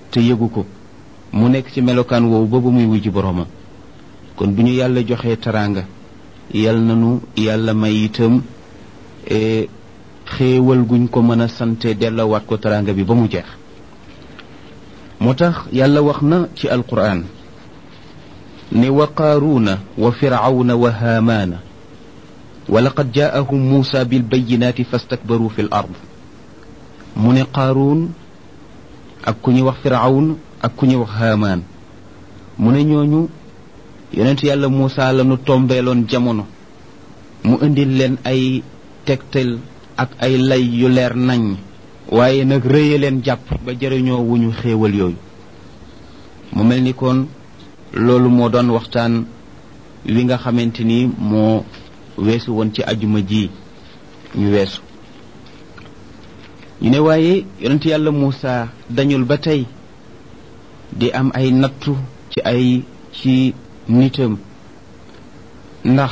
te yëgu ko mu nekk ci melokaan woowu ba ba muy wujji boroomam kon bu ñu yàlla joxee teraanga yal nanu yàlla may itam xéewal guñ ko mën a sante dellawaat ko teraanga bi ba mu jeex moo tax yàlla wax na ci alquran ne wa qaaruuna wa firawna wa haamaana wa laqad jaahum muusa bilbayinaati fastakbaru fi l ard mu ne qaaruun ak ku ñuy wax firawn ak ku ñuy wax haamaan mu ne ñooñu yonent yàlla muusa la nu tombeeloon jamono mu indil leen ay tegtal ak ay lay yu leer nañ waaye nag rëye leen jàpp ba jëriñoo wu ñu xéewal yooyu mu mel ni kon loolu moo doon waxtaan wi nga xamante ni moo weesu woon ci ajuma ji ñu weesu ñu ne waaye yonent yàlla Muusa dañul ba tey di am ay nattu ci ay ci nitam ndax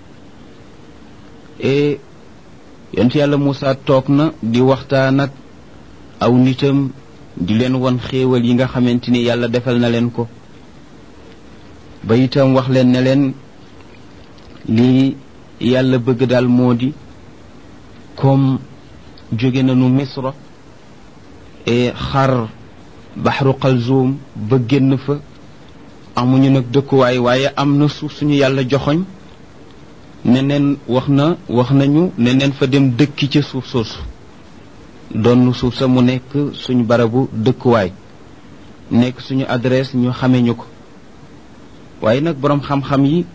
e yonent yàlla Muusa toog na di waxtaan ak aw nitam di leen won xéewal yi nga xamante ni yàlla defal na leen ko ba itam wax leen ne leen lii yàlla bëgg daal moo di comme jóge nañu misra e xar baxru xalzoom ba génn fa amuñu nag dëkkuwaay waaye am na suuf suñu yàlla joxoñ ne neen wax na wax nañu ne neen fa dem dëkki ca suuf soosu doon suuf sa mu nekk suñu barabu dëkkuwaay nekk suñu adresse ñu xame ñu ko waaye nag boroom xam-xam yi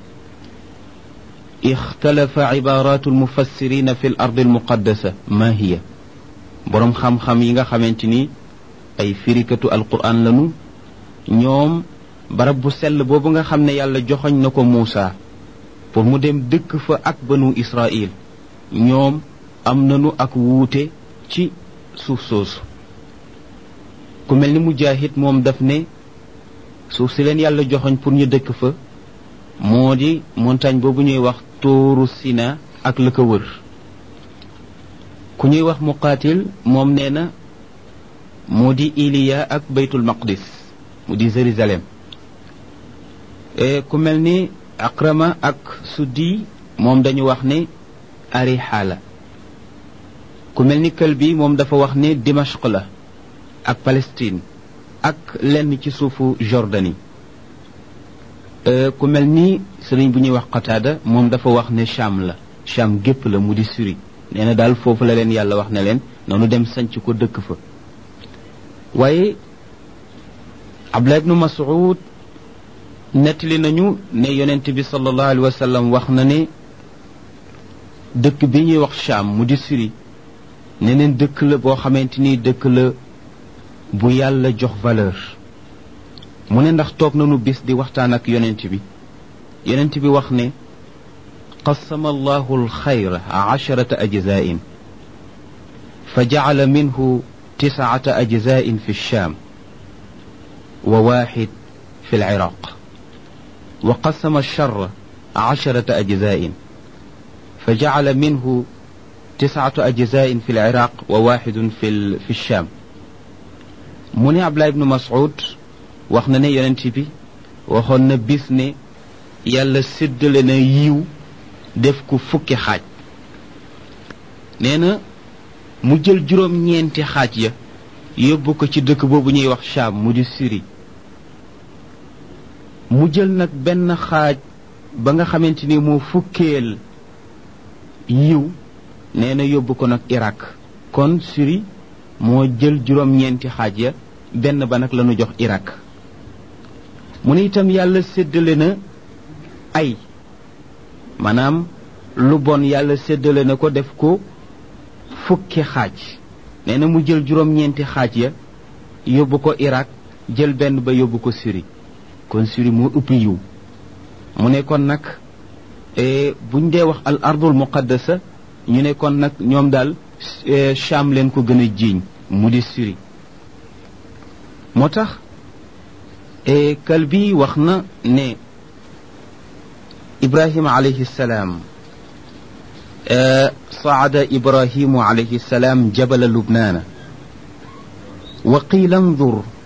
ixtalafa ibaratu almufassirina fi l ardi almuqaddasa ma hiya boroom xam-xam yi nga xamante ni ay firikatu alquran lanu ñoom barab bu sell boobu nga xam ne yàlla joxoñ na ko Muusa pour mu dem dëkk fa ak banu Israil ñoom am nanu ak wuute ci suuf soosu ku mel ni Mujaahid moom daf ne suuf si leen yàlla joxoñ pour ñu dëkk fa moo di montagne boobu ñuy wax tuuru Sina ak la ko wër ku ñuy wax muqaatil moom nee na moo di Iliya ak baytul maqdis mu di Jérusalem ku mel ni Akrama ak Suddi moom dañu wax ne Ariha la ku mel ni Kalbi moom dafa wax ne Dimashq la ak Palestine ak lenn ci suufu Jordanie ku mel ni sëriñ bu ñuy wax Qataada moom dafa wax ne Cham la Cham gépp la mu di Syrie nee na daal foofu la leen yàlla wax ne leen noonu dem sanc ko dëkk fa waaye Abdullah ibnu Mas'ud nettali nañu ne yonent bi sallallahu alayhi wa sallam wax na ne dëkk bi ñuy wax Cham mu di Syrie neneen dëkk la boo xamante ni dëkk la bu yàlla jox valeur mu ne ndax toog nañu bis di waxtaan ak yonent bi yonent bi wax ne qasama allahu alxayra asharata ajzain fa jacala minhu tiscata ajzain fi lsham wa waxid fi lciraq wa qasama alshara asharata ajzain fa jacala minhu tiscatu ajzain fi lciraq wa waxidun fi lsham mu ne Abdullah ibnu Mas'ud wax na ne yonent bi waxoon na bis ne yàlla séddale na yiw def ko fukki xaaj nee na mu jël juróom-ñeenti xaaj ya yóbbu ko ci dëkk boobu ñuy wax Sham mu di Syrie mu jël nag benn xaaj ba nga xamante ni moo fukkeel yiw nee na yóbbu ko nag Irak kon Syrie moo jël juróom-ñeenti xaaj ya benn ba nag lañu jox Irak mu ne itam yàlla séddale na ay maanaam lu bon yàlla séddale na ko def ko fukki xaaj nee na mu jël juróom-ñeenti xaaj ya yóbbu ko Irak jël benn ba yóbbu ko Syrie kon Syrie moo ëpp yiw mu ne kon nag buñ dee wax al ardul muqaddasa ñu ne kon nag ñoom daal Cham leen ko gën a jiiñ mu di Syrie moo tax Kalbi wax na ne Ibrahima alayhi salaam صعد إبراهيم عليه السلام جبل لبنان وقيل انظر